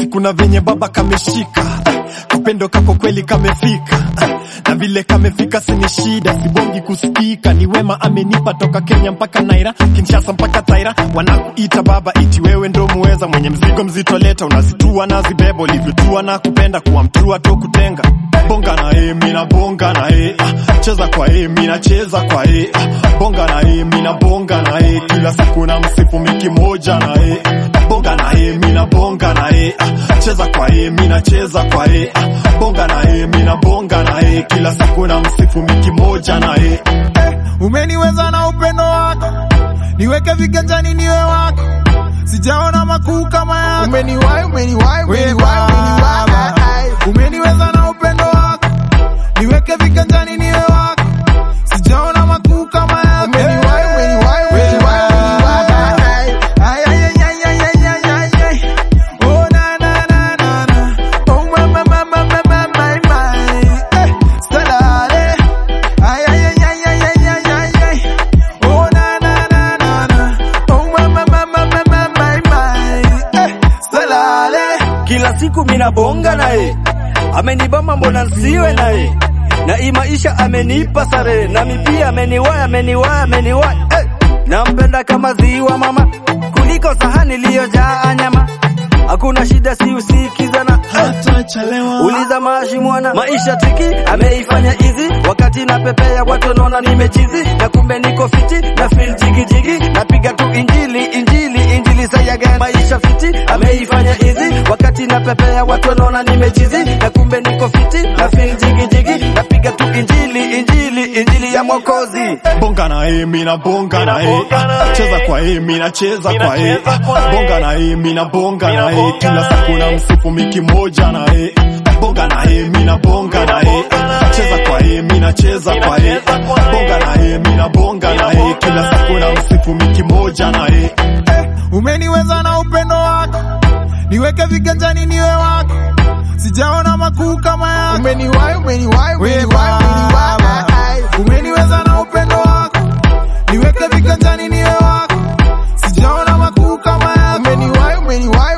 siku na venye baba kameshika kapendo kako kweli kamefika na vile kamefika sini shida sibongi kuspika ni wema amenipa toka Kenya mpaka Naira Kinshasa mpaka Taira wanakuita baba iti wewe ndo muweza mwenye mzigo mzito leta unazitua na zibeba ulivyotua na kupenda kuwa mtrua to kutenga bonga na e mina bonga na e ah, cheza kwa e mina cheza kwa e ah, bonga na e mina bonga na e kila siku na msifu miki moja na e bonga na e mina bonga na e ah, cheza kwa e mina cheza kwa e ah, bonga na e mina bonga na e kila siku na msifu miki moja na e umeniweza na upendo wako, niweke viganjani niwe wako, sijaona makuu kama yako. Umeniwai, umeniwai, umeniwai, umeniwai. Umeniweza na upendo wako, niweke viganjani niwe wako, sijaona makuu kama yako. Umeniwai, umeniwai, umeniwai, umeniwai. Ay, ay, ay, ay, ay, ay, ay, ay, ay. Oh, na, na, na, na, na. Oh, my, my, my, my, my, my, my, my. Eh, Salale. Ay, ay, ay, ay, ay, ay, ay, ay, ay. Oh, na, na, na, na, na. Oh, my, my, my, my, my, my, my, my. Eh, Salale. kila siku mina bonga naye, amenibamba mbona nsiwe naye, na hii maisha amenipa sare, nami pia ameniwai, ameniwai, ameniwai hey! Nampenda kama ziwa mama, kuliko sahani iliyojaa nyama, hakuna shida, si usikizana hey! hatachelewa Uliza maashi mwana, maisha tiki ameifanya hizi, wakati na pepea watu wanaona nimechizi, na kumbe niko fiti na feel jigi jigi, napiga tu injili injili injili say again. Maisha fiti ameifanya hizi, wakati na pepea watu wanaona nimechizi, na kumbe niko fiti na feel jigi jigi, napiga tu injili injili injili ya Mwokozi. bonga na e mina bonga na e ah, cheza kwa e mina cheza kwa e ah, bonga na e mina bonga na e kila siku na msifu miki moja na e bonga na e mina bonga na e ah, cheza kwa e mina cheza kwa e ah, bonga na e mina bonga na e kila siku na msifu miki moja na e Umeniweza na upendo wako, niweke viganjani niwe wako, sijaona makuu kama yako. Umeniwai, umeniwai, umeniwai, umeniwai. Umeniweza na upendo wako, niweke viganjani niwe wako, sijaona makuu kama yako. Umeniwai, umeniwai,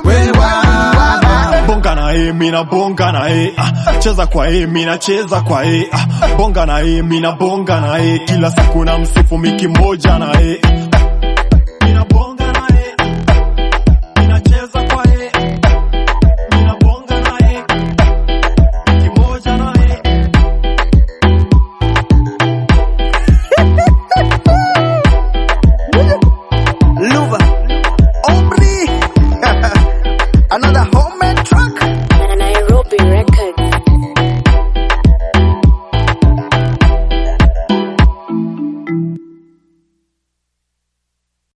umeniwai. bonga na e mina bonga na e ah, cheza kwa e mina cheza kwa e ah, bonga na e mina bonga na e kila siku na msifu miki moja na e mina bonga na e mina cheza kwa e mina bonga na e miki moja na e Luva Omri another homemade track Nairobi Records.